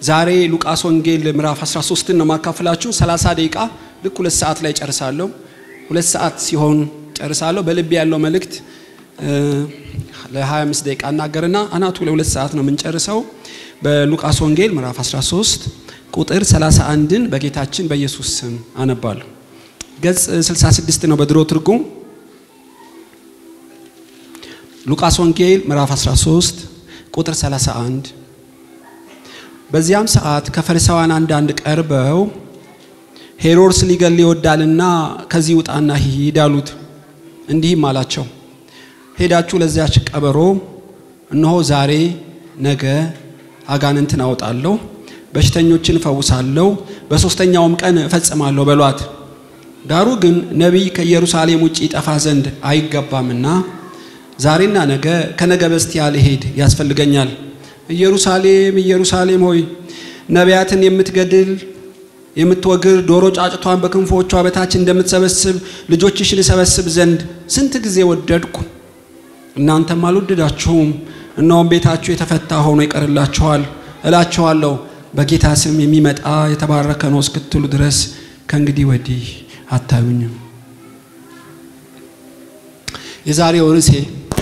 ዛሬ ሉቃስ ወንጌል ምዕራፍ 13ን ነው ማካፈላችሁ። 30 ደቂቃ ልክ ሁለት ሰዓት ላይ ጨርሳለሁ። ሁለት ሰዓት ሲሆን ጨርሳለሁ። በልቤ ያለው መልእክት ለ25 ደቂቃ እናገርና አናቱ ለሁለት ሰዓት ነው የምንጨርሰው። በሉቃስ ወንጌል ምዕራፍ 13 ቁጥር 31ን በጌታችን በኢየሱስ ስም አነባለሁ። ገጽ 66 ነው በድሮ ትርጉም። ሉቃስ ወንጌል ምዕራፍ 13 ቁጥር 31 በዚያም ሰዓት ከፈሪሳውያን አንዳንድ ቀርበው ሄሮድስ ሊገል ይወዳልና ከዚህ ውጣና ሂድ አሉት። እንዲህም አላቸው፣ ሄዳችሁ ለዚያች ቀበሮ እነሆ ዛሬ ነገ አጋንንትን አወጣለሁ፣ በሽተኞችን እፈውሳለሁ፣ በሦስተኛውም ቀን እፈጽማለሁ በሏት። ዳሩ ግን ነቢይ ከኢየሩሳሌም ውጭ ይጠፋ ዘንድ አይገባምና ዛሬና ነገ ከነገ በስቲያ ልሄድ ያስፈልገኛል። ኢየሩሳሌም ኢየሩሳሌም ሆይ ነቢያትን የምትገድል የምትወግር ዶሮ ጫጭቷን በክንፎቿ በታች እንደምትሰበስብ ልጆችሽን እሰበስብ ዘንድ ስንት ጊዜ ወደድኩ፣ እናንተም አልወደዳችሁም። እነሆም ቤታችሁ የተፈታ ሆኖ ይቀርላችኋል። እላችኋለሁ በጌታ ስም የሚመጣ የተባረከ ነው እስክትሉ ድረስ ከእንግዲህ ወዲህ አታዩኝም። የዛሬው ርዕሴ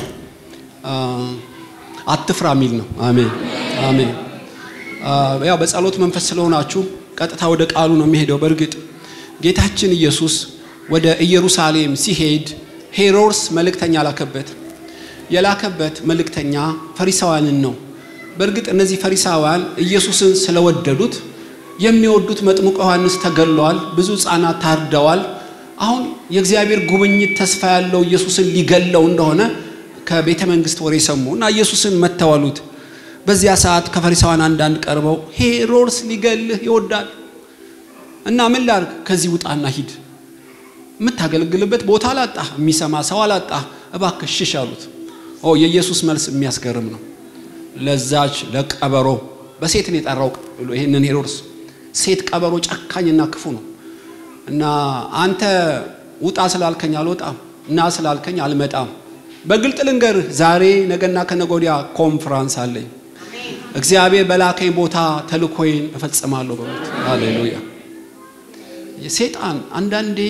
አትፍራ የሚል ነው። አሜን አሜን። ያው በጸሎት መንፈስ ስለሆናችሁ ቀጥታ ወደ ቃሉ ነው የሚሄደው። በእርግጥ ጌታችን ኢየሱስ ወደ ኢየሩሳሌም ሲሄድ ሄሮድስ መልእክተኛ ላከበት። የላከበት መልእክተኛ ፈሪሳውያንን ነው። በእርግጥ እነዚህ ፈሪሳውያን ኢየሱስን ስለወደዱት የሚወዱት መጥምቁ ዮሐንስ ተገለዋል፣ ብዙ ሕፃናት ታርደዋል። አሁን የእግዚአብሔር ጉብኝት ተስፋ ያለው ኢየሱስን ሊገለው እንደሆነ ከቤተ መንግስት ወሬ ሰሙ እና ኢየሱስን መተዋሉት። በዚያ ሰዓት ከፈሪሳውያን አንዳንድ ቀርበው ሄሮድስ ሊገልህ ይወዳል እና ምን ላርግ? ከዚህ ውጣና ሂድ። የምታገለግልበት ቦታ አላጣ፣ የሚሰማ ሰው አላጣ፣ እባክህ ሽሽ አሉት። ኦ የኢየሱስ መልስ የሚያስገርም ነው። ለዛች ለቀበሮ በሴት ነው የጠራው ይህንን ሄሮድስ። ሴት ቀበሮ ጨካኝና ክፉ ነው እና አንተ ውጣ ስላልከኝ አልወጣም እና ስላልከኝ አልመጣም በግልጥ ልንገርህ ዛሬ ነገና ከነገ ወዲያ ኮንፍራንስ አለኝ። እግዚአብሔር በላከኝ ቦታ ተልኮይን እፈጽማለሁ በሉት። ሃሌሉያ። ሴጣን አንዳንዴ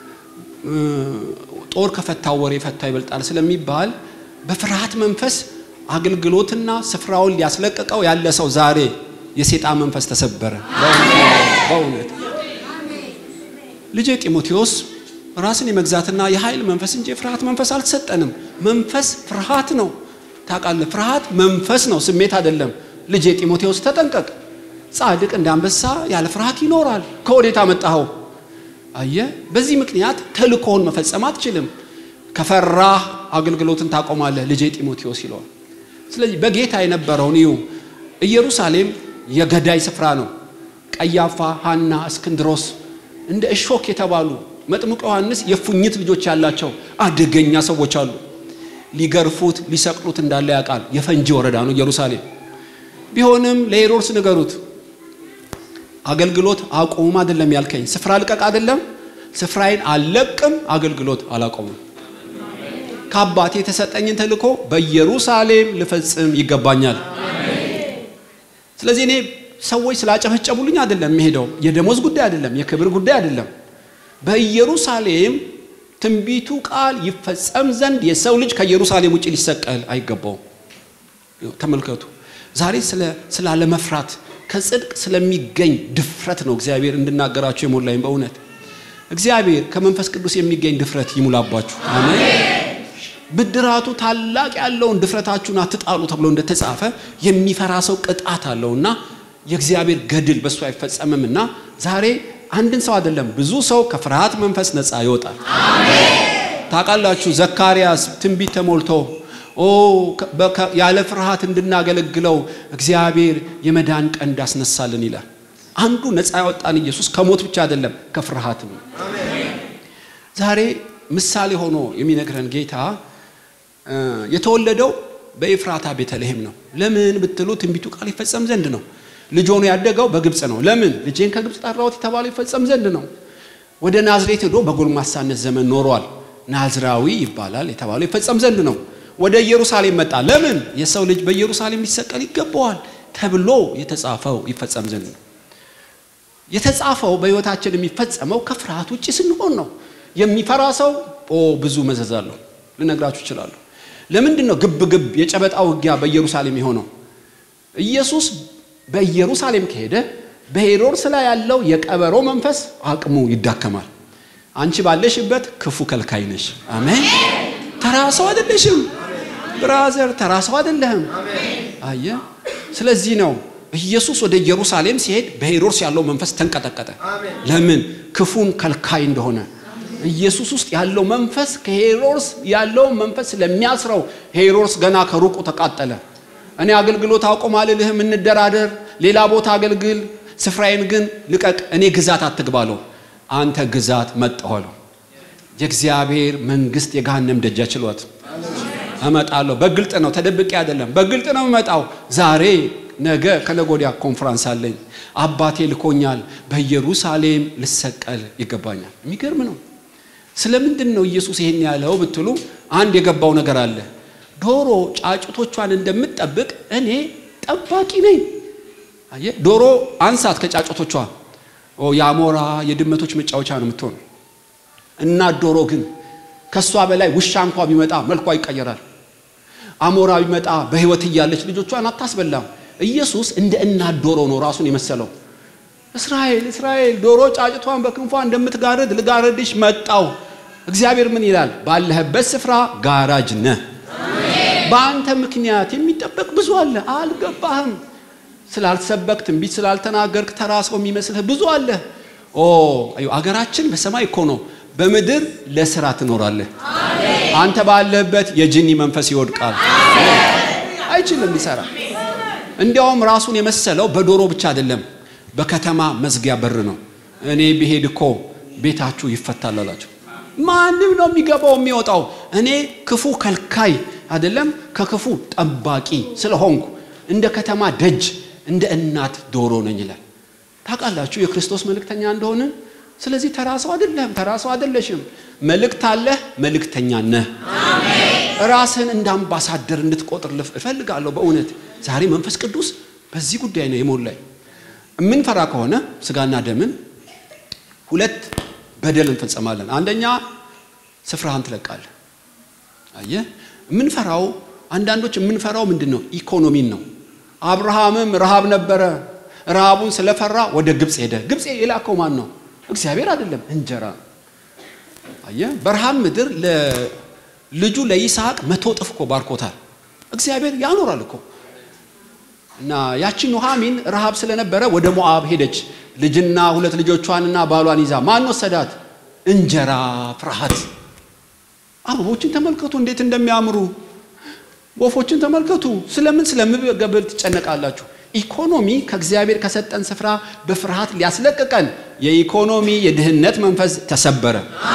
ጦር ከፈታው ወሬ ፈታ ይበልጣል ስለሚባል በፍርሃት መንፈስ አገልግሎትና ስፍራውን ሊያስለቅቀው ያለ ሰው ዛሬ የሴጣን መንፈስ ተሰበረ። በእውነት ልጄ ጢሞቴዎስ ራስን የመግዛትና የኃይል መንፈስ እንጂ የፍርሃት መንፈስ አልተሰጠንም። መንፈስ ፍርሃት ነው። ታውቃለህ፣ ፍርሃት መንፈስ ነው፣ ስሜት አይደለም። ልጄ ጢሞቴዎስ ተጠንቀቅ። ጻድቅ እንደ አንበሳ ያለ ፍርሃት ይኖራል። ከወዴት አመጣኸው? አየህ፣ በዚህ ምክንያት ተልኮውን መፈጸም አትችልም። ከፈራህ አገልግሎትን ታቆማለህ። ልጄ ጢሞቴዎስ ይለዋል። ስለዚህ በጌታ የነበረውን ይሁ ኢየሩሳሌም የገዳይ ስፍራ ነው። ቀያፋ፣ ሐና፣ እስክንድሮስ እንደ እሾክ የተባሉ መጥምቁ ዮሐንስ የፉኝት ልጆች ያላቸው አደገኛ ሰዎች አሉ። ሊገርፉት ሊሰቅሉት እንዳለ ያውቃል። የፈንጂ ወረዳ ነው ኢየሩሳሌም። ቢሆንም ለሄሮድስ ንገሩት፣ አገልግሎት አቁም አይደለም ያልከኝ፣ ስፍራ ልቀቅ አይደለም፣ ስፍራዬን አልለቅም፣ አገልግሎት አላቆምም። ከአባቴ የተሰጠኝን ተልእኮ በኢየሩሳሌም ልፈጽም ይገባኛል። ስለዚህ እኔ ሰዎች ስላጨበጨቡልኝ አይደለም የሚሄደው፣ የደሞዝ ጉዳይ አይደለም፣ የክብር ጉዳይ አይደለም። በኢየሩሳሌም ትንቢቱ ቃል ይፈጸም ዘንድ የሰው ልጅ ከኢየሩሳሌም ውጭ ሊሰቀል አይገባውም። ተመልከቱ፣ ዛሬ ስላለመፍራት ከጽድቅ ስለሚገኝ ድፍረት ነው እግዚአብሔር እንድናገራችሁ የሞላኝ። በእውነት እግዚአብሔር ከመንፈስ ቅዱስ የሚገኝ ድፍረት ይሙላባችሁ። አሜን። ብድራቱ ታላቅ ያለውን ድፍረታችሁን አትጣሉ ተብሎ እንደተጻፈ የሚፈራ ሰው ቅጣት አለውና የእግዚአብሔር ገድል በእሱ አይፈጸምምና ዛሬ አንድን ሰው አይደለም ብዙ ሰው ከፍርሃት መንፈስ ነፃ ይወጣል። ታውቃላችሁ ዘካርያስ ትንቢት ተሞልቶ ኦ ያለ ፍርሃት እንድናገለግለው እግዚአብሔር የመዳን ቀን እንዳስነሳልን ይላል። አንዱ ነፃ ያወጣን ኢየሱስ ከሞት ብቻ አይደለም ከፍርሃትም። ዛሬ ምሳሌ ሆኖ የሚነግረን ጌታ የተወለደው በኤፍራታ ቤተልሔም ነው። ለምን ብትሉ ትንቢቱ ቃል ይፈጸም ዘንድ ነው። ልጅ ሆኖ ያደገው በግብፅ ነው። ለምን ልጄን ከግብፅ ጠራሁት የተባለው ይፈጸም ዘንድ ነው። ወደ ናዝሬት ሄዶ በጎልማሳነት ዘመን ኖሯል። ናዝራዊ ይባላል የተባለው ይፈጸም ዘንድ ነው። ወደ ኢየሩሳሌም መጣ። ለምን የሰው ልጅ በኢየሩሳሌም ሊሰቀል ይገባዋል ተብሎ የተጻፈው ይፈጸም ዘንድ ነው። የተጻፈው በሕይወታችን የሚፈጸመው ከፍርሃት ውጭ ስንሆን ነው። የሚፈራ ሰው ኦ ብዙ መዘዝ አለሁ ልነግራችሁ እችላለሁ። ለምንድን ነው ግብ ግብ የጨበጣ ውጊያ በኢየሩሳሌም የሆነው? ኢየሱስ በኢየሩሳሌም ከሄደ በሄሮድስ ላይ ያለው የቀበሮ መንፈስ አቅሙ ይዳከማል። አንቺ ባለሽበት ክፉ ከልካይ ነሽ። አሜን። ተራ ሰው አይደለሽም ብራዘር፣ ተራ ሰው አይደለህም። አየ። ስለዚህ ነው ኢየሱስ ወደ ኢየሩሳሌም ሲሄድ በሄሮድስ ያለው መንፈስ ተንቀጠቀጠ። ለምን? ክፉን ከልካይ እንደሆነ ኢየሱስ ውስጥ ያለው መንፈስ ከሄሮድስ ያለው መንፈስ ስለሚያስረው ሄሮድስ ገና ከሩቁ ተቃጠለ። እኔ አገልግሎት አቁም አልልህም፣ እንደራደር፣ ሌላ ቦታ አገልግል፣ ስፍራዬን ግን ልቀቅ፣ እኔ ግዛት አትግባለሁ። አንተ ግዛት መጣኋለሁ። የእግዚአብሔር መንግስት የገሃነም ደጃ ችሏት እመጣለሁ። በግልጥ ነው፣ ተደብቄ አይደለም፣ በግልጥ ነው እመጣው። ዛሬ ነገ ከነገ ወዲያ ኮንፈራንስ አለኝ። አባቴ ልኮኛል። በኢየሩሳሌም ልሰቀል ይገባኛል። የሚገርም ነው። ስለምንድን ነው ኢየሱስ ይሄን ያለው ብትሉ አንድ የገባው ነገር አለ። ዶሮ ጫጩቶቿን እንደምትጠብቅ እኔ ጠባቂ ነኝ። አየህ፣ ዶሮ አንሳት ከጫጩቶቿ የአሞራ የድመቶች መጫወቻ ነው የምትሆነው። እናት ዶሮ ግን ከእሷ በላይ ውሻ እንኳ ቢመጣ መልኳ ይቀየራል። አሞራ ቢመጣ በሕይወት እያለች ልጆቿን አታስበላም። ኢየሱስ እንደ እናት ዶሮ ነው ራሱን የመሰለው። እስራኤል እስራኤል ዶሮ ጫጭቷን በክንፏ እንደምትጋርድ ልጋርድሽ መጣው። እግዚአብሔር ምን ይላል? ባለህበት ስፍራ ጋራጅ ነህ። በአንተ ምክንያት የሚጠበቅ ብዙ አለ። አልገባህም። ስላልሰበክ ትንቢት ስላልተናገርክ ተራ ሰው የሚመስልህ ብዙ አለ። ኦ አገራችን በሰማይ እኮ ነው። በምድር ለስራ ትኖራለህ። አንተ ባለህበት የጅኒ መንፈስ ይወድቃል። አይችልም ሊሰራ። እንዲያውም ራሱን የመሰለው በዶሮ ብቻ አይደለም፣ በከተማ መዝጊያ በር ነው። እኔ ብሄድ እኮ ቤታችሁ ይፈታል አላቸው። ማንም ነው የሚገባው የሚወጣው። እኔ ክፉ ከልካይ አይደለም፣ ከክፉ ጠባቂ ስለሆንኩ እንደ ከተማ ደጅ እንደ እናት ዶሮ ነኝ ይላል። ታውቃላችሁ የክርስቶስ መልእክተኛ እንደሆነ። ስለዚህ ተራ ሰው አይደለም፣ ተራ ሰው አይደለሽም። መልእክት አለህ፣ መልእክተኛ ነህ። ራስህን እንደ አምባሳደር እንድትቆጥር እፈልጋለሁ። በእውነት ዛሬ መንፈስ ቅዱስ በዚህ ጉዳይ ነው የሞላኝ። የምንፈራ ከሆነ ስጋና ደምን ሁለት በደል እንፈጸማለን። አንደኛ ስፍራህን ትለቃለህ። አየህ፣ የምንፈራው አንዳንዶች የምንፈራው ምንድን ነው? ኢኮኖሚን ነው። አብርሃምም ረሃብ ነበረ። ረሃቡን ስለፈራ ወደ ግብፅ ሄደ። ግብፅ የላከው ማን ነው? እግዚአብሔር አይደለም፣ እንጀራ ነው። አየህ፣ በረሃብ ምድር ለልጁ ለይስሐቅ መቶ እጥፍ እኮ ባርኮታል። እግዚአብሔር ያኖራል እኮ እና ያቺን ኑሃሚን ረሃብ ስለነበረ ወደ ሞዓብ ሄደች። ልጅና ሁለት ልጆቿንና ባሏን ይዛ ማን ወሰዳት? እንጀራ ፍርሃት። አበቦችን ተመልከቱ እንዴት እንደሚያምሩ ወፎችን ተመልከቱ። ስለምን ስለምግብ ትጨነቃላችሁ? ኢኮኖሚ ከእግዚአብሔር ከሰጠን ስፍራ በፍርሃት ሊያስለቅቀን የኢኮኖሚ የድህነት መንፈስ ተሰበረ።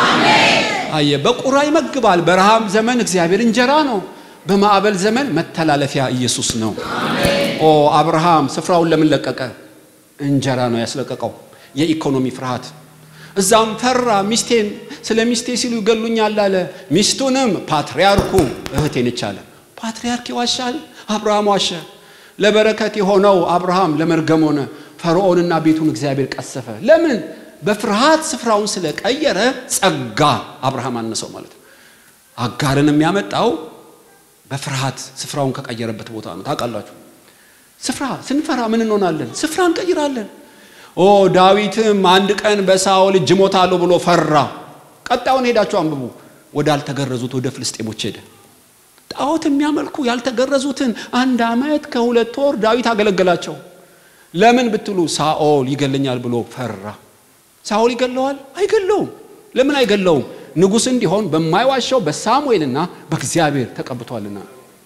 አየ በቁራ ይመግባል። በረሃብ ዘመን እግዚአብሔር እንጀራ ነው። በማዕበል ዘመን መተላለፊያ ኢየሱስ ነው። ኦ አብርሃም ስፍራውን ለምን ለቀቀ? እንጀራ ነው ያስለቀቀው። የኢኮኖሚ ፍርሃት። እዛም ፈራ። ሚስቴን ስለ ሚስቴ ሲሉ ይገሉኛል አለ። ሚስቱንም ፓትርያርኩ እህቴ ነች አለ። ፓትርያርክ ይዋሻል? አብርሃም ዋሸ። ለበረከት የሆነው አብርሃም ለመርገም ሆነ። ፈርዖንና ቤቱን እግዚአብሔር ቀሰፈ። ለምን? በፍርሃት ስፍራውን ስለቀየረ ጸጋ አብርሃም አነሰው ማለት ነው። አጋርን የሚያመጣው በፍርሃት ስፍራውን ከቀየረበት ቦታ ነው። ታውቃላችሁ፣ ስፍራ ስንፈራ ምን እንሆናለን? ስፍራ እንቀይራለን። ኦ ዳዊትም አንድ ቀን በሳኦል እጅ እሞታለሁ ብሎ ፈራ። ቀጣዩን ሄዳችሁ አንብቡ። ወደ አልተገረዙት ወደ ፍልስጤሞች ሄደ። ጣዖት የሚያመልኩ ያልተገረዙትን አንድ ዓመት ከሁለት ወር ዳዊት አገለገላቸው። ለምን ብትሉ ሳኦል ይገለኛል ብሎ ፈራ። ሳኦል ይገለዋል? አይገለውም። ለምን አይገለውም? ንጉሥ እንዲሆን በማይዋሸው በሳሙኤልና በእግዚአብሔር ተቀብቷልና።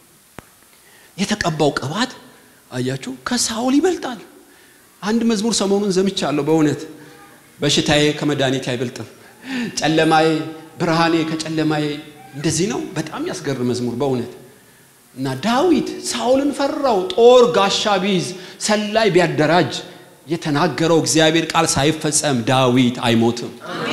የተቀባው ቅባት አያችሁ ከሳኦል ይበልጣል። አንድ መዝሙር ሰሞኑን ዘምቻለሁ። በእውነት በሽታዬ ከመድኃኒቴ አይበልጥም፣ ጨለማዬ ብርሃኔ ከጨለማዬ እንደዚህ ነው። በጣም ያስገርም መዝሙር በእውነት እና ዳዊት ሳኦልን ፈራው። ጦር ጋሻ ቢይዝ ሰላይ ቢያደራጅ የተናገረው እግዚአብሔር ቃል ሳይፈጸም ዳዊት አይሞትም።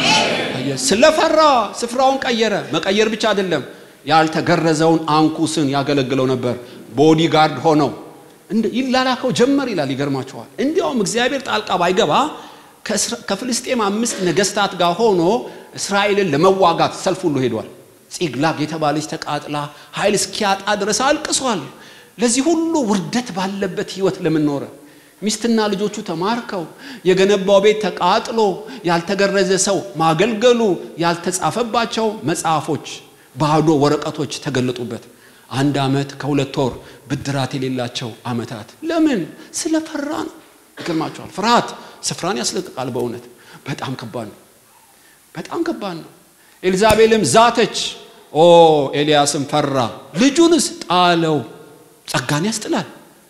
ስለፈራ ስፍራውን ቀየረ። መቀየር ብቻ አይደለም፣ ያልተገረዘውን አንኩስን ያገለግለው ነበር። ቦዲጋርድ ሆነው ይላላከው ጀመር ይላል። ይገርማቸዋል። እንዲያውም እግዚአብሔር ጣልቃ ባይገባ ከፍልስጤም አምስት ነገስታት ጋር ሆኖ እስራኤልን ለመዋጋት ሰልፍ ሁሉ ሄዷል። ጺግላግ የተባለች ተቃጥላ ኃይል እስኪያጣ ድረስ አልቅሷል። ለዚህ ሁሉ ውርደት ባለበት ህይወት ለምን ኖረ? ሚስትና ልጆቹ ተማርከው የገነባው ቤት ተቃጥሎ ያልተገረዘ ሰው ማገልገሉ ያልተጻፈባቸው መጽሐፎች ባዶ ወረቀቶች ተገለጡበት። አንድ ዓመት ከሁለት ወር ብድራት የሌላቸው ዓመታት ለምን? ስለፈራ ነው። ይገርማቸዋል። ፍርሃት ስፍራን ያስለቅቃል። በእውነት በጣም ከባድ ነው። በጣም ከባድ ነው። ኤልዛቤልም ዛተች። ኦ ኤልያስም ፈራ፣ ልጁንስ ጣለው። ጸጋን ያስጥላል።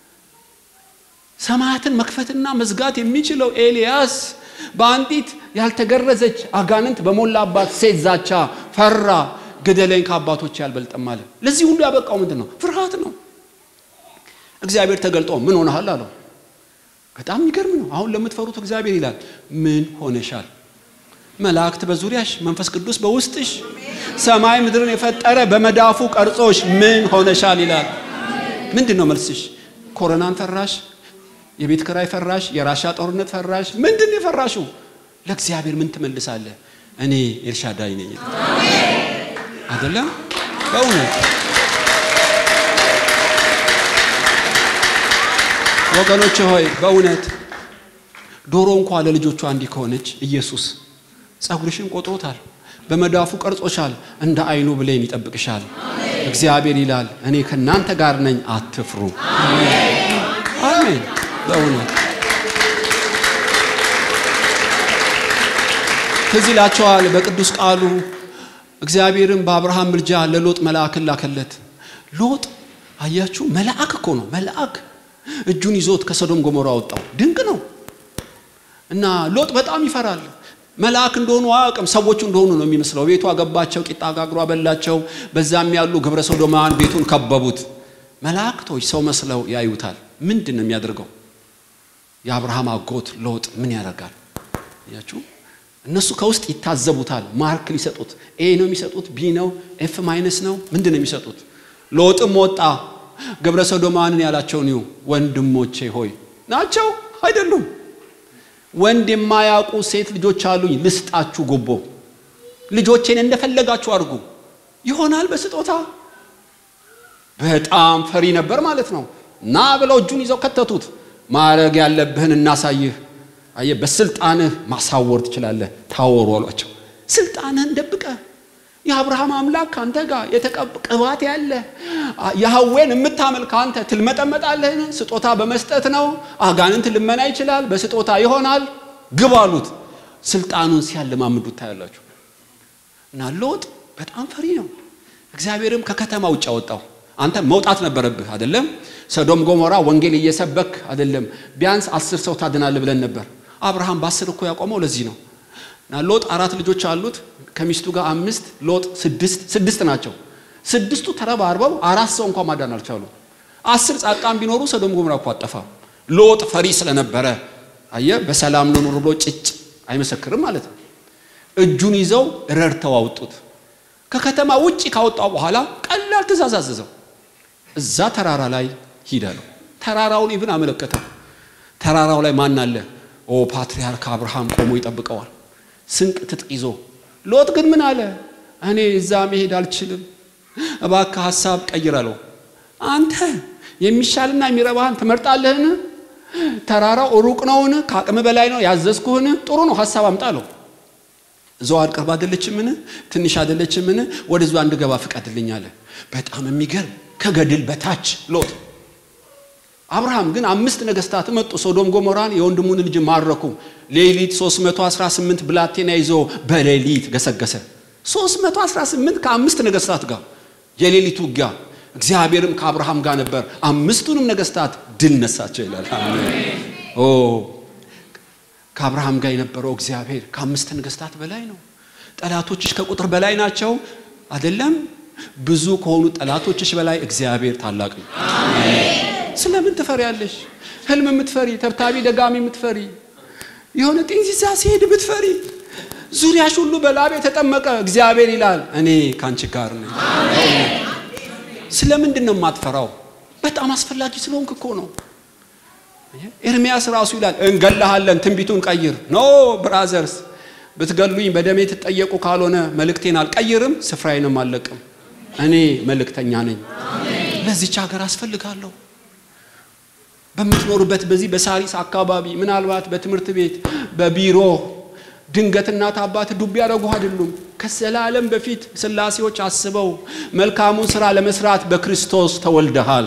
ሰማያትን መክፈትና መዝጋት የሚችለው ኤልያስ በአንዲት ያልተገረዘች አጋንንት በሞላባት ሴት ዛቻ ፈራ። ግደለኝ ከአባቶች ያልበልጥም አለ። ለዚህ ሁሉ ያበቃው ምንድን ነው? ፍርሃት ነው። እግዚአብሔር ተገልጦ ምን ሆነሃል አለው። በጣም የሚገርም ነው። አሁን ለምትፈሩት እግዚአብሔር ይላል ምን ሆነሻል? መላእክት በዙሪያሽ፣ መንፈስ ቅዱስ በውስጥሽ፣ ሰማይ ምድርን የፈጠረ በመዳፉ ቀርጾሽ ምን ሆነሻል ይላል። ምንድን ነው መልስሽ? ኮሮናን ፈራሽ? የቤት ክራይ ፈራሽ? የራሻ ጦርነት ፈራሽ? ምንድን ነው የፈራሽው? ለእግዚአብሔር ምን ትመልሳለህ? እኔ ኤልሻዳይ ነኝ አይደለም? በእውነት ወገኖች ሆይ በእውነት ዶሮ እንኳ ለልጆቿ እንዲህ ከሆነች ኢየሱስ ጸጉርሽን ቆጥሮታል፣ በመዳፉ ቀርጾሻል፣ እንደ አይኑ ብሌን ይጠብቅሻል። እግዚአብሔር ይላል እኔ ከእናንተ ጋር ነኝ፣ አትፍሩ። አሜን። በእውነት ትዝ ይላቸዋል በቅዱስ ቃሉ እግዚአብሔርም በአብርሃም ምልጃ ለሎጥ መልአክን ላከለት። ሎጥ አያችሁ፣ መልአክ እኮ ነው መልአክ እጁን ይዞት ከሰዶም ጎሞራ አወጣው። ድንቅ ነው። እና ሎጥ በጣም ይፈራል። መልአክ እንደሆኑ አያውቅም። ሰዎቹ እንደሆኑ ነው የሚመስለው። ቤቱ አገባቸው፣ ቂጣ ጋግሮ አበላቸው። በዛም ያሉ ግብረ ሰዶማውያን ቤቱን ከበቡት። መላእክቶች ሰው መስለው ያዩታል። ምንድን ነው የሚያደርገው? የአብርሃም አጎት ሎጥ ምን ያደርጋል? ያችሁ እነሱ ከውስጥ ይታዘቡታል። ማርክ ሊሰጡት ኤ ነው የሚሰጡት፣ ቢ ነው፣ ኤፍ ማይነስ ነው፣ ምንድን ነው የሚሰጡት? ሎጥም ወጣ ግብረ ሰዶማውያንን ያላቸውን ይሁ ወንድሞቼ ሆይ ናቸው አይደሉም ወንድ የማያውቁ ሴት ልጆች አሉኝ፣ ልስጣችሁ ጉቦ። ልጆቼን እንደፈለጋችሁ አድርጉ። ይሆናል በስጦታ በጣም ፈሪ ነበር ማለት ነው። ና ብለው እጁን ይዘው ከተቱት። ማድረግ ያለብህን እናሳይህ። አየህ፣ በስልጣንህ ማሳወር ትችላለህ። ታወሩ አሏቸው። ስልጣንህን ደብቀ የአብርሃም አምላክ ከአንተ ጋር ቅባት ያለ ያህዌን የምታመልክ አንተ ትልመጠመጣለህን? ስጦታ በመስጠት ነው። አጋንንት ልመና ይችላል፣ በስጦታ ይሆናል። ግብ አሉት። ስልጣኑን ሲያለማምዱት ታያላችሁ። እና ሎጥ በጣም ፈሪ ነው። እግዚአብሔርም ከከተማ ውጭ አወጣው። አንተ መውጣት ነበረብህ አይደለም? ሰዶም ጎሞራ ወንጌል እየሰበክ አይደለም? ቢያንስ አስር ሰው ታድናለህ ብለን ነበር። አብርሃም በአስር እኮ ያቆመው ለዚህ ነው። እና ሎጥ አራት ልጆች አሉት ከሚስቱ ጋር አምስት ሎጥ ስድስት ስድስት ናቸው። ስድስቱ ተረባርበው አራት ሰው እንኳን ማዳን አልቻሉ። አስር ጻድቃን ቢኖሩ ሰዶም ጎሞራ እኮ አጠፋ። ሎጥ ፈሪ ስለነበረ አየ በሰላም ልኑር ብሎ ጭጭ አይመሰክርም ማለት ነው። እጁን ይዘው ረድተው አውጡት። ከከተማ ውጭ ካወጣው በኋላ ቀላል ትእዛዝ አዘዘው። እዛ ተራራ ላይ ሂድ አለው። ተራራውን ኢብን አመለከተው። ተራራው ላይ ማን አለ? ኦ ፓትርያርክ አብርሃም ቆሞ ይጠብቀዋል። ስንቅ ትጥቅ ይዞ ሎጥ ግን ምን አለ? እኔ እዛ መሄድ አልችልም፣ እባክህ ሀሳብ ቀይር አለው። አንተ የሚሻልና የሚረባህን ትመርጣለህን? ተራራው ሩቅ ነውን? ከአቅም በላይ ነው ያዘዝኩህን? ጥሩ ነው ሀሳብ አምጣ አለው። ዘዋድ ቅርብ አይደለችምን? ትንሽ አይደለችምን? ወደዛ እንድገባ ፍቀድልኝ አለ። በጣም የሚገርም ከገድል በታች ሎጥ። አብርሃም ግን አምስት ነገስታት መጡ፣ ሶዶም ጎሞራን የወንድሙን ልጅ ማረኩ። ሌሊት 318 ብላቴና ይዞ በሌሊት ገሰገሰ። 318 ከአምስት ነገስታት ጋር የሌሊት ውጊያ። እግዚአብሔርም ከአብርሃም ጋር ነበር፣ አምስቱንም ነገስታት ድል ነሳቸው ይላል። ኦ ከአብርሃም ጋር የነበረው እግዚአብሔር ከአምስት ነገስታት በላይ ነው። ጠላቶችሽ ከቁጥር በላይ ናቸው አይደለም? ብዙ ከሆኑ ጠላቶችሽ በላይ እግዚአብሔር ታላቅ ነው። ስለምን ትፈሪያለሽ? ህልም የምትፈሪ ተብታቢ ደጋሚ የምትፈሪ የሆነ ጢንዚዛ ሲሄድ ብትፈሪ ዙሪያሽ ሁሉ በላብ የተጠመቀ እግዚአብሔር ይላል እኔ ከአንቺ ጋር ነኝ። ስለምንድን ነው የማትፈራው? በጣም አስፈላጊ ስለሆንክ እኮ ነው። ኤርሚያስ ራሱ ይላል እንገላሃለን፣ ትንቢቱን ቀይር። ኖ ብራዘርስ፣ ብትገሉኝ በደሜ ትጠየቁ ካልሆነ መልእክቴን አልቀይርም፣ ስፍራዬንም አልለቅም። እኔ መልእክተኛ ነኝ። ለዚች ሀገር አስፈልጋለሁ። በምትኖሩበት በዚህ በሳሪስ አካባቢ ምናልባት በትምህርት ቤት በቢሮ ድንገት እናት አባት ዱብ ያደረጉ አይደሉም። ከዘላለም በፊት ስላሴዎች አስበው መልካሙን ስራ ለመስራት በክርስቶስ ተወልደሃል።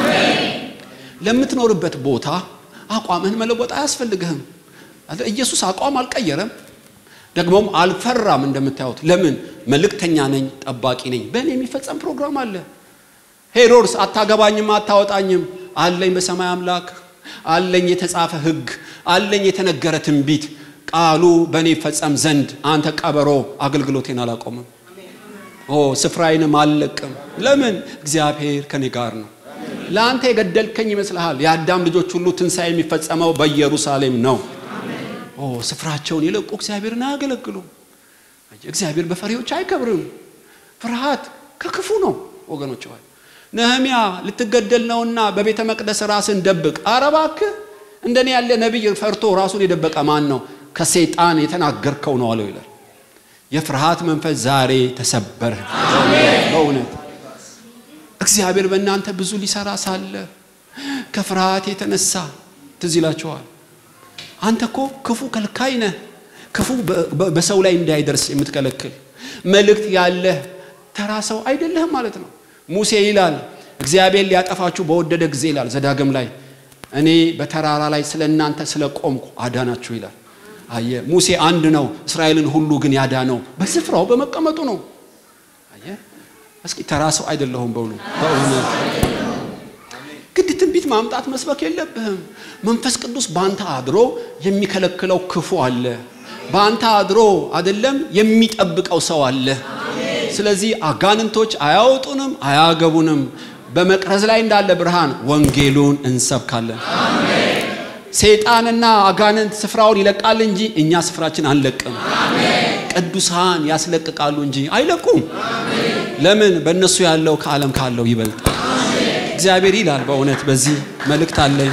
ለምትኖርበት ቦታ አቋምህን መለወጥ አያስፈልግህም። ኢየሱስ አቋም አልቀየረም፣ ደግሞም አልፈራም። እንደምታዩት ለምን? መልእክተኛ ነኝ፣ ጠባቂ ነኝ። በእኔ የሚፈጸም ፕሮግራም አለ። ሄሮድስ አታገባኝም፣ አታወጣኝም አለኝ በሰማይ አምላክ አለኝ የተጻፈ ሕግ አለኝ የተነገረ ትንቢት ቃሉ በእኔ ይፈጸም ዘንድ አንተ ቀበሮ አገልግሎቴን አላቆምም። ኦ ስፍራዬንም አልለቅም። ለምን? እግዚአብሔር ከኔ ጋር ነው። ለአንተ የገደልከኝ ይመስልሃል? የአዳም ልጆች ሁሉ ትንሣኤ የሚፈጸመው በኢየሩሳሌም ነው። ኦ ስፍራቸውን የለቁ እግዚአብሔርን አያገለግሉም። እግዚአብሔር በፈሪዎች አይከብርም። ፍርሃት ከክፉ ነው ወገኖች ሆይ ነህሚያ ልትገደል ነውና በቤተ መቅደስ ራስን ደብቅ። ኧረ እባክህ እንደኔ ያለ ነቢይ ፈርቶ ራሱን የደበቀ ማን ነው? ከሰይጣን የተናገርከው ነው አለው ይላል። የፍርሃት መንፈስ ዛሬ ተሰበረ። በእውነት እግዚአብሔር በእናንተ ብዙ ሊሰራ ሳለ ከፍርሃት የተነሳ ትዝ ይላችኋል። አንተ እኮ ክፉ ከልካይ ነህ። ክፉ በሰው ላይ እንዳይደርስ የምትከለክል መልእክት ያለህ ተራ ሰው አይደለህም ማለት ነው። ሙሴ ይላል እግዚአብሔር ሊያጠፋችሁ በወደደ ጊዜ ይላል ዘዳግም ላይ እኔ በተራራ ላይ ስለ እናንተ ስለ ቆምኩ አዳናችሁ ይላል። አየ ሙሴ አንድ ነው፣ እስራኤልን ሁሉ ግን ያዳነው በስፍራው በመቀመጡ ነው። አየ እስኪ ተራ ሰው አይደለሁም በውኑ በእውነት ግድ ትንቢት ማምጣት መስበክ የለብህም። መንፈስ ቅዱስ በአንተ አድሮ የሚከለክለው ክፉ አለ። በአንተ አድሮ አይደለም የሚጠብቀው ሰው አለ። ስለዚህ አጋንንቶች አያወጡንም፣ አያገቡንም። በመቅረዝ ላይ እንዳለ ብርሃን ወንጌሉን እንሰብካለን። ሰይጣንና አጋንንት ስፍራውን ይለቃል እንጂ እኛ ስፍራችን አንለቅም። ቅዱሳን ያስለቅቃሉ እንጂ አይለቁም። ለምን? በእነሱ ያለው ከዓለም ካለው ይበልጣል። እግዚአብሔር ይላል። በእውነት በዚህ መልእክት አለኝ።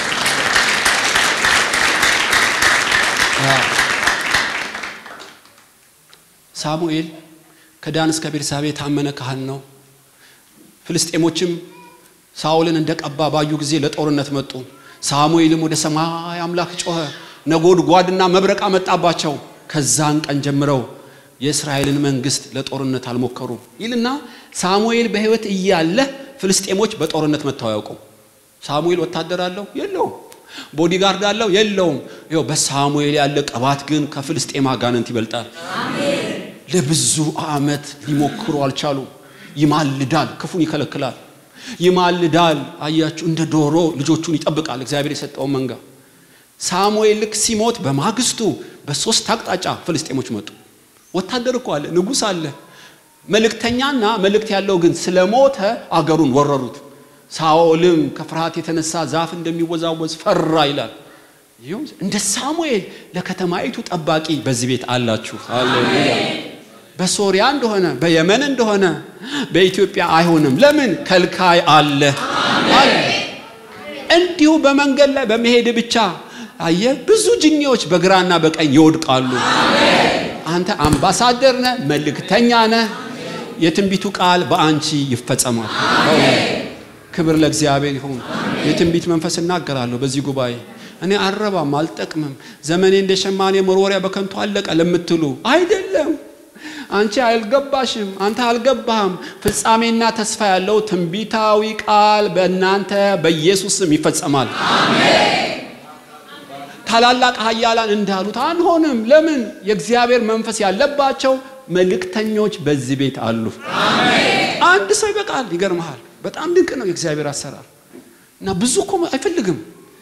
ሳሙኤል ከዳን እስከ ቤርሳቤ የታመነ ካህን ነው። ፍልስጤሞችም ሳኦልን እንደቀባ ባዩ ጊዜ ለጦርነት መጡ። ሳሙኤልም ወደ ሰማይ አምላክ ጮኸ፣ ነጎድጓድና መብረቅ አመጣባቸው። ከዛን ቀን ጀምረው የእስራኤልን መንግስት ለጦርነት አልሞከሩም ይልና ሳሙኤል በሕይወት እያለ ፍልስጤሞች በጦርነት መጥተው አያውቁም። ሳሙኤል ወታደር አለው የለውም። ቦዲጋርድ አለው የለውም። ይኸው በሳሙኤል ያለ ቅባት ግን ከፍልስጤም አጋንንት ይበልጣል። ለብዙ ዓመት ሊሞክሩ አልቻሉም። ይማልዳል፣ ክፉን ይከለክላል። ይማልዳል። አያችሁ፣ እንደ ዶሮ ልጆቹን ይጠብቃል። እግዚአብሔር የሰጠውን መንጋ። ሳሙኤል ልክ ሲሞት በማግስቱ በሶስት አቅጣጫ ፍልስጤሞች መጡ። ወታደር እኮ አለ፣ ንጉሥ አለ፣ መልእክተኛና መልእክት ያለው ግን ስለሞተ አገሩን ወረሩት። ሳኦልም ከፍርሃት የተነሳ ዛፍ እንደሚወዛወዝ ፈራ ይላል። እንደ ሳሙኤል ለከተማይቱ ጠባቂ በዚህ ቤት አላችሁ። ሃሌሉያ። በሶሪያ እንደሆነ በየመን እንደሆነ በኢትዮጵያ አይሆንም። ለምን? ከልካይ አለ አለ። እንዲሁ በመንገድ ላይ በመሄድ ብቻ አየ ብዙ ጅኒዎች በግራና በቀኝ ይወድቃሉ። አንተ አምባሳደር ነህ፣ መልእክተኛ ነህ። የትንቢቱ ቃል በአንቺ ይፈጸማል። ክብር ለእግዚአብሔር ይሁን። የትንቢት መንፈስ እናገራለሁ በዚህ ጉባኤ እኔ አልረባም፣ አልጠቅምም፣ ዘመኔ እንደ ሸማኔ መወርወሪያ በከንቱ አለቀ ለምትሉ አይደለም። አንቺ አልገባሽም፣ አንተ አልገባህም። ፍጻሜና ተስፋ ያለው ትንቢታዊ ቃል በእናንተ በኢየሱስ ስም ይፈጸማል። ታላላቅ ኃያላን እንዳሉት አንሆንም። ለምን? የእግዚአብሔር መንፈስ ያለባቸው መልእክተኞች በዚህ ቤት አሉ። አንድ ሰው ይበቃል። ይገርመሃል። በጣም ድንቅ ነው የእግዚአብሔር አሰራር እና ብዙ እኮ አይፈልግም።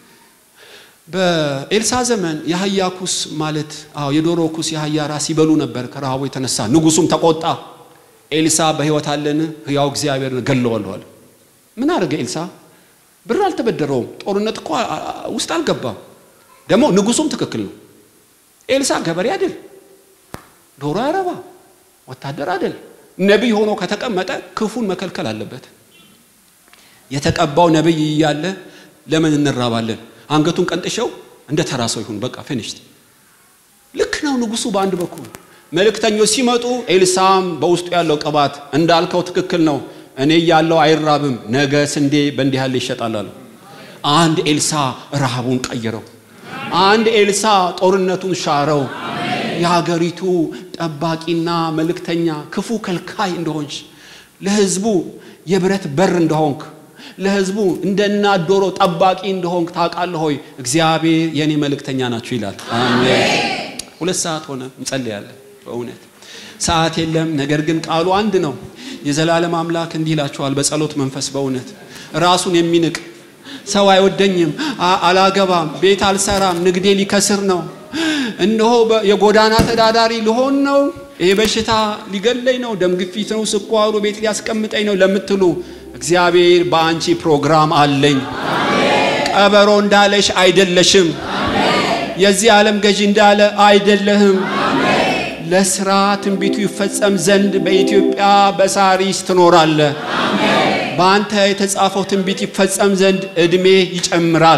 በኤልሳ ዘመን የአህያ ኩስ ማለት አዎ የዶሮ ኩስ የአህያ ራስ ይበሉ ነበር ከረሃቡ የተነሳ ንጉሱም ተቆጣ። ኤልሳ በሕይወት አለን? ሕያው እግዚአብሔርን ገለዋለሁ አለ። ምን አደረገ ኤልሳ? ብር አልተበደረውም። ጦርነት እኮ ውስጥ አልገባም። ደግሞ ንጉሱም ትክክል ነው። ኤልሳ ገበሬ አይደል፣ ዶሮ ያረባ ወታደር አይደል። ነቢይ ሆኖ ከተቀመጠ ክፉን መከልከል አለበት። የተቀባው ነቢይ እያለ ለምን እንራባለን? አንገቱን ቀንጥሸው እንደ ተራ ሰው ይሁን በቃ ፊኒሽድ ልክ ነው ንጉሱ በአንድ በኩል መልእክተኞች ሲመጡ ኤልሳም በውስጡ ያለው ቅባት እንዳልከው ትክክል ነው እኔ ያለው አይራብም ነገ ስንዴ በእንዲህ ያለ ይሸጣል አለው አንድ ኤልሳ ረሃቡን ቀይረው አንድ ኤልሳ ጦርነቱን ሻረው የሀገሪቱ ጠባቂና መልእክተኛ ክፉ ከልካይ እንደሆንሽ ለህዝቡ የብረት በር እንደሆንክ ለህዝቡ እንደ እናት ዶሮ ጠባቂ እንደሆንክ ታውቃለህ ሆይ እግዚአብሔር የእኔ መልእክተኛ ናችሁ ይላል አሜን ሁለት ሰዓት ሆነ እንጸልያለን በእውነት ሰዓት የለም ነገር ግን ቃሉ አንድ ነው የዘላለም አምላክ እንዲህ ይላችኋል በጸሎት መንፈስ በእውነት ራሱን የሚንቅ ሰው አይወደኝም አላገባም ቤት አልሰራም ንግዴ ሊከስር ነው እነሆ የጎዳና ተዳዳሪ ልሆን ነው ይሄ በሽታ ሊገለኝ ነው ደም ግፊት ነው ስኳሩ ቤት ሊያስቀምጠኝ ነው ለምትሉ እግዚአብሔር በአንቺ ፕሮግራም አለኝ ቀበሮ እንዳለሽ አይደለሽም የዚህ ዓለም ገዢ እንዳለ አይደለህም ለስራ ትንቢቱ ይፈጸም ዘንድ በኢትዮጵያ በሳሪስ ትኖራለ በአንተ የተጻፈው ትንቢት ይፈጸም ዘንድ እድሜ ይጨምራል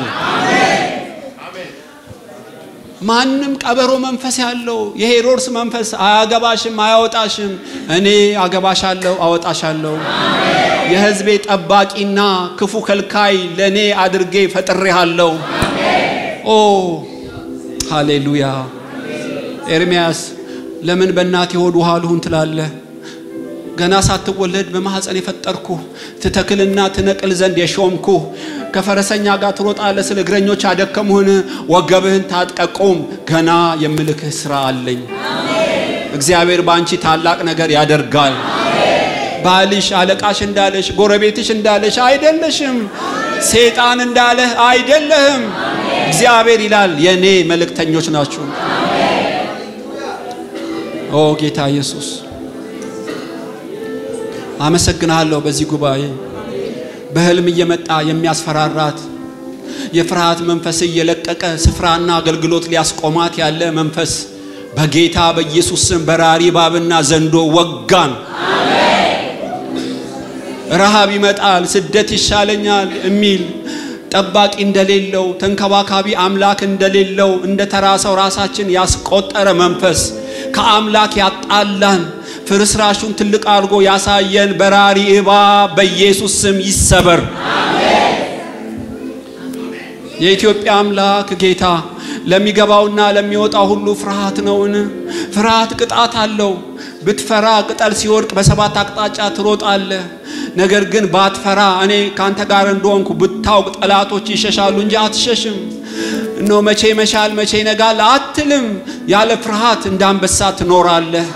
ማንም ቀበሮ መንፈስ ያለው የሄሮድስ መንፈስ አያገባሽም አያወጣሽም እኔ አገባሻለሁ አወጣሻለሁ የህዝቤ ጠባቂና ክፉ ከልካይ ለእኔ አድርጌ ፈጥሬሃለሁ ኦ ሃሌሉያ ኤርሚያስ ለምን በእናቴ ሆድ ውሃ ልሁን ትላለህ ገና ሳትወለድ በማኅፀን የፈጠርኩ ትተክልና ትነቅል ዘንድ የሾምኩ ከፈረሰኛ ጋር ትሮጣለህ ስለ እግረኞች አደከሙህን ወገብህን ታጥቀቁም ገና የምልክህ ስራ አለኝ እግዚአብሔር በአንቺ ታላቅ ነገር ያደርጋል ባልሽ አለቃሽ እንዳለሽ ጎረቤትሽ እንዳለሽ አይደለሽም ሴጣን እንዳለህ አይደለህም እግዚአብሔር ይላል የእኔ መልእክተኞች ናችሁ ኦ ጌታ ኢየሱስ አመሰግናለሁ በዚህ ጉባኤ በህልም እየመጣ የሚያስፈራራት የፍርሃት መንፈስ እየለቀቀ ስፍራና አገልግሎት ሊያስቆማት ያለ መንፈስ በጌታ በኢየሱስ ስም በራሪ ባብና ዘንዶ ወጋን ረሃብ ይመጣል ስደት ይሻለኛል የሚል ጠባቂ እንደሌለው ተንከባካቢ አምላክ እንደሌለው እንደ ተራ ሰው ራሳችን ያስቆጠረ መንፈስ ከአምላክ ያጣላን ፍርስራሹን ትልቅ አድርጎ ያሳየን በራሪ እባብ በኢየሱስ ስም ይሰበር። የኢትዮጵያ አምላክ ጌታ ለሚገባውና ለሚወጣው ሁሉ ፍርሃት ነውን? ፍርሃት ቅጣት አለው። ብትፈራ ቅጠል ሲወድቅ በሰባት አቅጣጫ ትሮጣለህ። ነገር ግን ባትፈራ እኔ ካንተ ጋር እንደሆንኩ ብታውቅ ጠላቶች ይሸሻሉ እንጂ አትሸሽም። እኖ መቼ መሻል መቼ ይነጋል አትልም። ያለ ፍርሃት እንደ አንበሳ ትኖራለህ።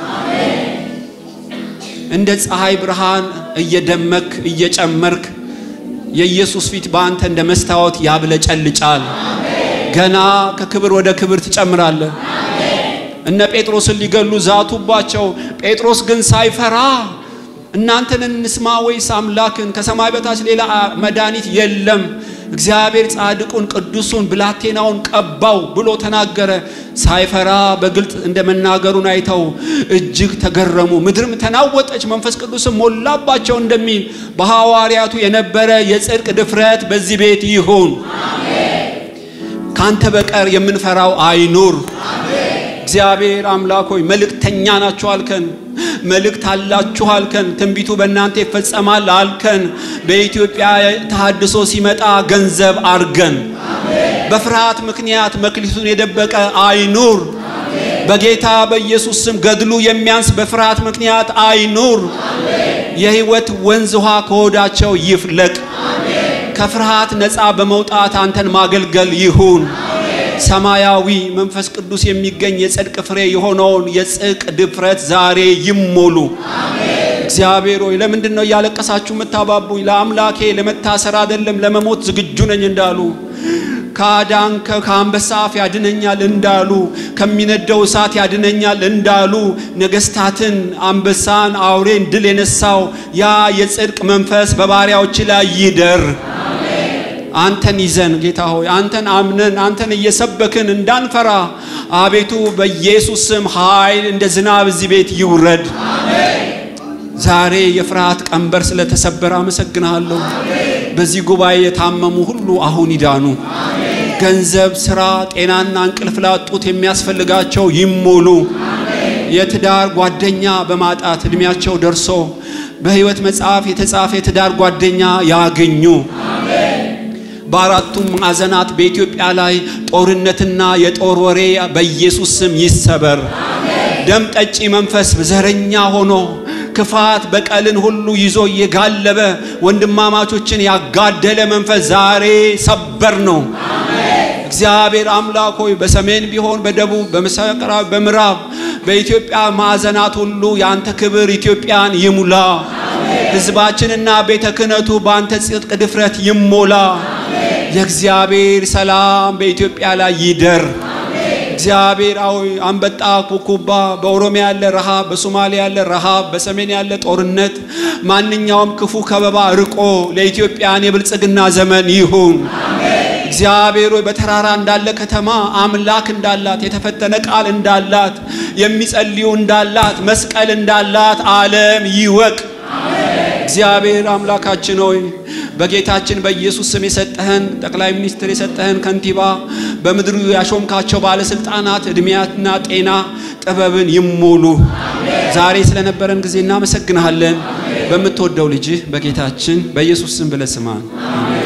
እንደ ፀሐይ ብርሃን እየደመክ እየጨመርክ የኢየሱስ ፊት በአንተ እንደ መስታወት ያብለጨልጫል። ገና ከክብር ወደ ክብር ትጨምራለህ። እነ ጴጥሮስን ሊገሉ ዛቱባቸው። ጴጥሮስ ግን ሳይፈራ እናንተን እንስማ ወይስ አምላክን? ከሰማይ በታች ሌላ መድኃኒት የለም፣ እግዚአብሔር ጻድቁን ቅዱሱን ብላቴናውን ቀባው ብሎ ተናገረ። ሳይፈራ በግልጥ እንደ መናገሩን አይተው እጅግ ተገረሙ። ምድርም ተናወጠች፣ መንፈስ ቅዱስም ሞላባቸው እንደሚል በሐዋርያቱ የነበረ የጽድቅ ድፍረት በዚህ ቤት ይሁን። ካንተ በቀር የምንፈራው አይኑር። እግዚአብሔር አምላክ ሆይ መልእክተኛ ናችሁ አልከን። መልእክት አላችሁ አልከን። ትንቢቱ በእናንተ ይፈጸማል አልከን። በኢትዮጵያ ተሃድሶ ሲመጣ ገንዘብ አርገን በፍርሃት ምክንያት መክሊቱን የደበቀ አይኑር። በጌታ በኢየሱስ ስም ገድሉ የሚያንስ በፍርሃት ምክንያት አይኑር። የሕይወት ወንዝ ውሃ ከሆዳቸው ይፍለቅ። ከፍርሃት ነፃ በመውጣት አንተን ማገልገል ይሁን። ሰማያዊ መንፈስ ቅዱስ የሚገኝ የጽድቅ ፍሬ የሆነውን የጽድቅ ድፍረት ዛሬ ይሞሉ። እግዚአብሔር ሆይ ለምንድን ነው እያለቀሳችሁ የምታባቡኝ? ለአምላኬ ለመታሰር አይደለም ለመሞት ዝግጁ ነኝ እንዳሉ ከአዳን ከአንበሳ አፍ ያድነኛል እንዳሉ ከሚነደው እሳት ያድነኛል እንዳሉ ነገስታትን፣ አንበሳን፣ አውሬን ድል የነሳው ያ የጽድቅ መንፈስ በባሪያዎች ላይ ይደር። አንተን ይዘን ጌታ ሆይ አንተን አምነን አንተን እየሰበክን እንዳንፈራ አቤቱ በኢየሱስ ስም ኃይል እንደ ዝናብ እዚህ ቤት ይውረድ። ዛሬ የፍርሃት ቀንበር ስለተሰበረ አመሰግናለሁ። በዚህ ጉባኤ የታመሙ ሁሉ አሁን ይዳኑ። ገንዘብ፣ ስራ፣ ጤናና እንቅልፍ ላጡት የሚያስፈልጋቸው ይሞሉ። የትዳር ጓደኛ በማጣት እድሜያቸው ደርሶ በሕይወት መጽሐፍ የተጻፈ የትዳር ጓደኛ ያገኙ። በአራቱም ማዕዘናት በኢትዮጵያ ላይ ጦርነትና የጦር ወሬ በኢየሱስ ስም ይሰበር። ደም ጠጪ መንፈስ ዘረኛ ሆኖ ክፋት በቀልን ሁሉ ይዞ እየጋለበ ወንድማማቾችን ያጋደለ መንፈስ ዛሬ ሰበር ነው። እግዚአብሔር አምላክ ሆይ በሰሜን ቢሆን በደቡብ በምስራቅ በምዕራብ በኢትዮጵያ ማዕዘናት ሁሉ የአንተ ክብር ኢትዮጵያን ይሙላ። ሕዝባችንና ቤተ ክህነቱ በአንተ ጽድቅ ድፍረት ይሞላ። የእግዚአብሔር ሰላም በኢትዮጵያ ላይ ይደር። እግዚአብሔር አዊ አንበጣ ኩኩባ፣ በኦሮሚያ ያለ ረሃብ፣ በሶማሊያ ያለ ረሃብ፣ በሰሜን ያለ ጦርነት፣ ማንኛውም ክፉ ከበባ ርቆ ለኢትዮጵያን የብልጽግና ዘመን ይሁን። እግዚአብሔር ሆይ በተራራ እንዳለ ከተማ አምላክ እንዳላት የተፈተነ ቃል እንዳላት የሚጸልዩ እንዳላት መስቀል እንዳላት ዓለም ይወቅ። እግዚአብሔር አምላካችን ሆይ በጌታችን በኢየሱስ ስም የሰጠህን ጠቅላይ ሚኒስትር የሰጠህን ከንቲባ በምድሩ ያሾምካቸው ባለስልጣናት እድሜያትና ጤና ጥበብን ይሞሉ። ዛሬ ስለነበረን ጊዜ እናመሰግንሃለን። በምትወደው ልጅህ በጌታችን በኢየሱስ ስም ብለህ ስማን።